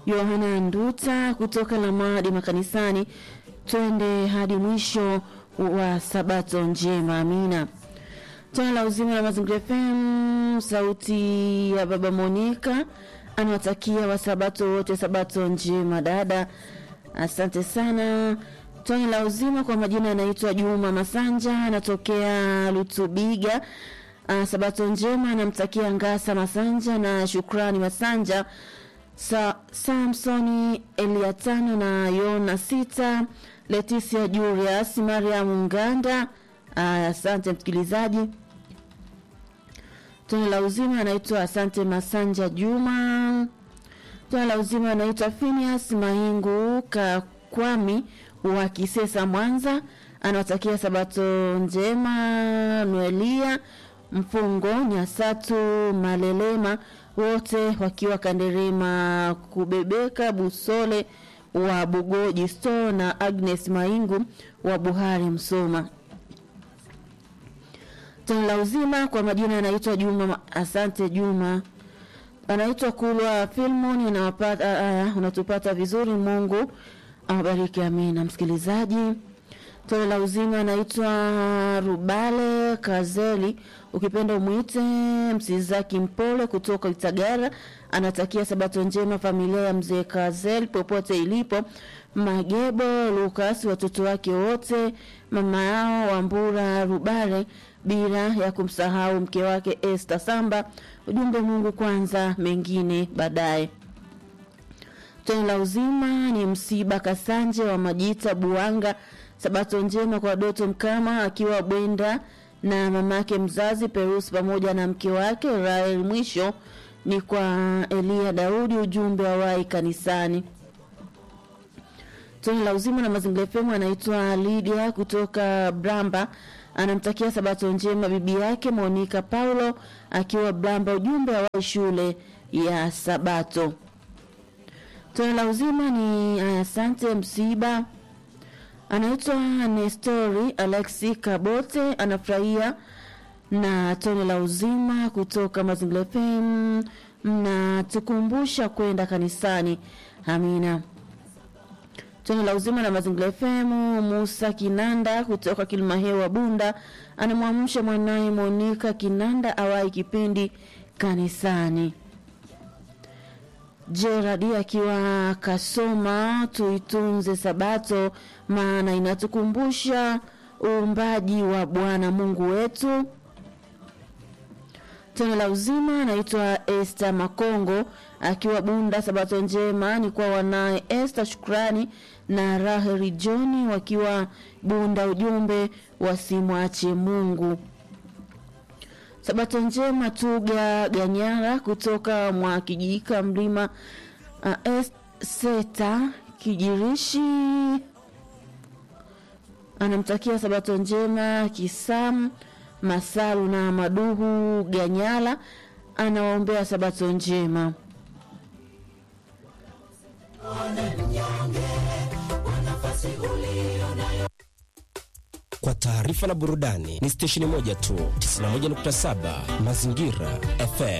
Yohana Nduta kutoka Lamadi makanisani. Twende hadi mwisho wa sabato njema. Amina. Tone la uzima la Mazingira FM, sauti ya baba Monika anawatakia wasabato wote sabato njema. Dada, asante sana. Tone la uzima kwa majina anaitwa Juma Masanja, anatokea Lutubiga. Uh, sabato njema anamtakia Ngasa Masanja na Shukrani Masanja Sa Samsoni Eliatano na Yona Sita Leticia Julius Mariam Nganda. Asante uh, msikilizaji. Tone la uzima anaitwa Asante Masanja Juma. Tone la uzima anaitwa Phineas Maingu Kakwami wa Kisesa Mwanza, anawatakia sabato njema Noelia Mfungo Nyasatu Malelema wote wakiwa Kanderema Kubebeka Busole wa Bugoji Store na Agnes Maingu wa Buhari Msoma. Tone la uzima kwa majina anaitwa Juma. Asante Juma, anaitwa Kulwa Filmon. Unawapata, uh, unatupata vizuri. Mungu awabariki, amina. Msikilizaji, tone la uzima anaitwa Rubale Kazeli, ukipenda umwite Msizaki Mpole kutoka Itagara, anatakia sabato njema familia ya mzee Kazeli popote ilipo. Magebo Lukas, watoto wake wote, mama yao Wambura Rubale, bila ya kumsahau mke wake Esther Samba. Ujumbe, Mungu kwanza, mengine baadaye. Tone la uzima ni msiba Kasanje wa Majita Buanga. Sabato njema kwa Doto Mkama akiwa Bwenda na mamake mzazi Perus pamoja na mke wake Rael. Mwisho ni kwa Elia Daudi, ujumbe wa wai kanisani. Tone la uzima na mazingira FM anaitwa Lydia kutoka Bramba, anamtakia sabato njema bibi yake Monica Paulo akiwa Bramba, ujumbe wa wai shule ya Sabato. Tone la uzima ni asante msiba anaitwa Nestori Alexi Kabote anafurahia na tone la uzima kutoka Mazingira FM, mnatukumbusha kwenda kanisani. Amina. Tone la uzima na Mazingira FM, Musa Kinanda kutoka Kilimahewa Bunda anamwamsha mwanaye Monika Kinanda awai kipindi kanisani. Gerard akiwa Kasoma, tuitunze Sabato maana inatukumbusha uumbaji wa Bwana Mungu wetu. Tone la uzima anaitwa Esther Makongo akiwa Bunda. Sabato njema ni kwa wanaye Esther Shukrani na Raheli Johni wakiwa Bunda, ujumbe wasimwache Mungu. Sabato njema Tuga Ganyara kutoka mwa Kijika Mlima uh, Seta Kijirishi anamtakia sabato njema Kisam Masalu na Maduhu Ganyala, anawaombea sabato njema. Kwa taarifa na burudani ni stesheni moja tu, 91.7 Mazingira FM.